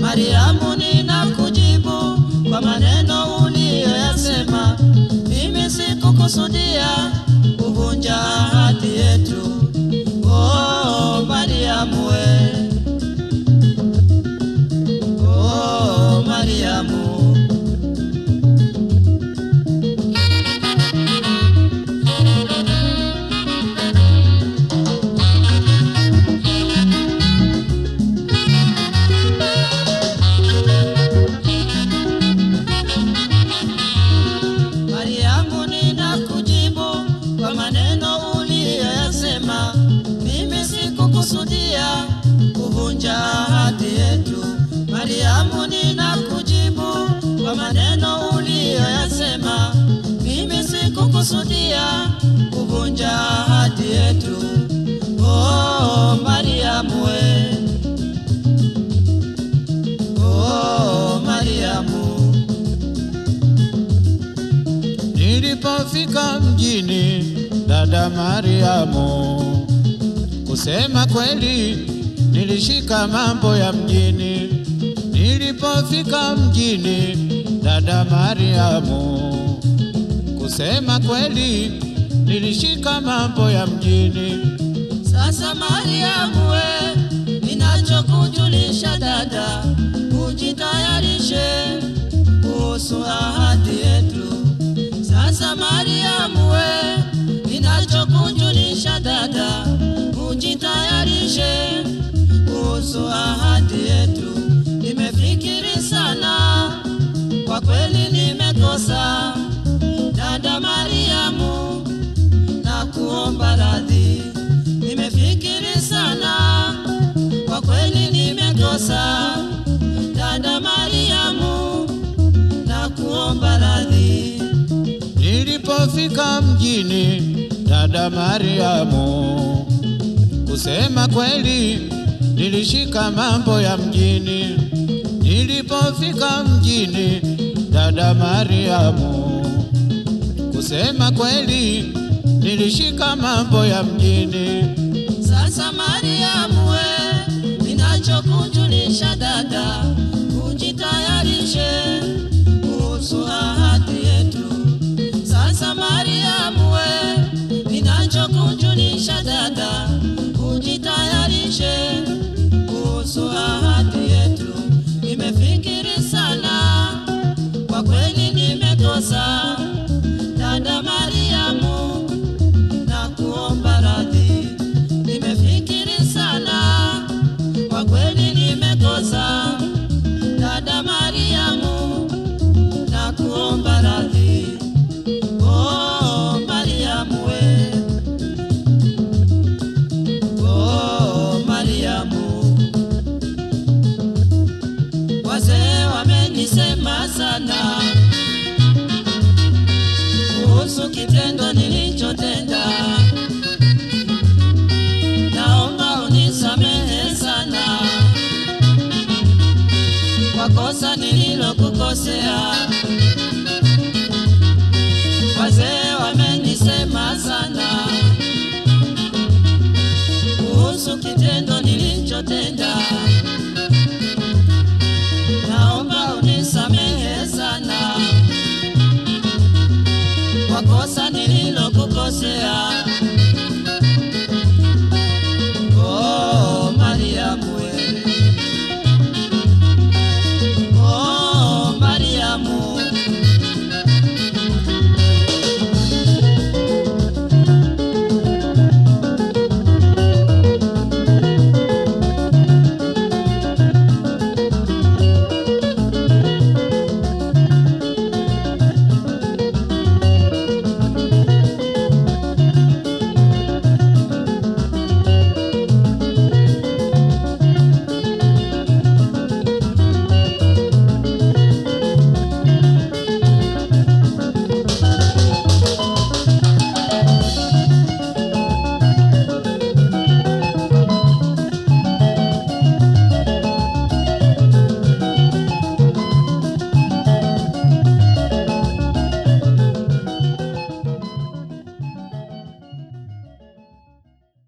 Mariamu, ninakujibu kwa maneno uliyoyasema. Mimi sikukusudia kuvunja ahadi yetu. Oh, Mariamu we. Oh, Mariamu. Mariamu, ninakujibu kwa maneno uliyoyasema. Mimi sikukusudia kuvunja ahadi yetu. Mariamu, ninakujibu kwa maneno uliyoyasema. Mimi sikukusudia kuvunja ahadi yetu. Oh, Mariamu we. Oh, Mariamu. Nilipofika mjini, dada Mariamu, kusema kweli nilishika mambo ya mjini. Nilipofika mjini, dada Mariamu, kusema kweli nilishika mambo ya mjini. Sasa Mariamu we, ninachokujulisha dada, ujitayarishe kuhusu ahadi yetu. Sasa Mariamu we, ninachokujulisha dada, ujitayarishe kuhusu ahadi yetu. Nimefikiri sana, kwa kweli nimekosa, dada Mariamu na kuomba radhi. Nimefikiri sana, kwa kweli nimekosa. Dada Mariamu, na kuomba radhi. Nilipofika mjini, dada Mariamu, kusema kweli nilishika mambo ya mjini. Nilipofika mjini, dada Mariamu, kusema kweli nilishika mambo ya mjini. Sasa Mariamu we, ninachokujulisha dada, ujitayarishe kuhusu ahadi yetu. Sasa Mariamu we, ninachokujulisha dada, ujitayarishe kuhusu ahadi yetu. Nimefikiri sana, kwa kweli nimekosa, dada Mariamu na kuomba radhi. Nimefikiri sana, kwa kweli nimekosa. Dada Mariamu, na kuomba radhi. Oh, Mariamu we. Oh, Mariamu. Wazee wamenisema sana kuhusu kitendo nilichotenda. Naomba unisamehe sana kwa kosa nililokukosea. Wazee wamenisema sana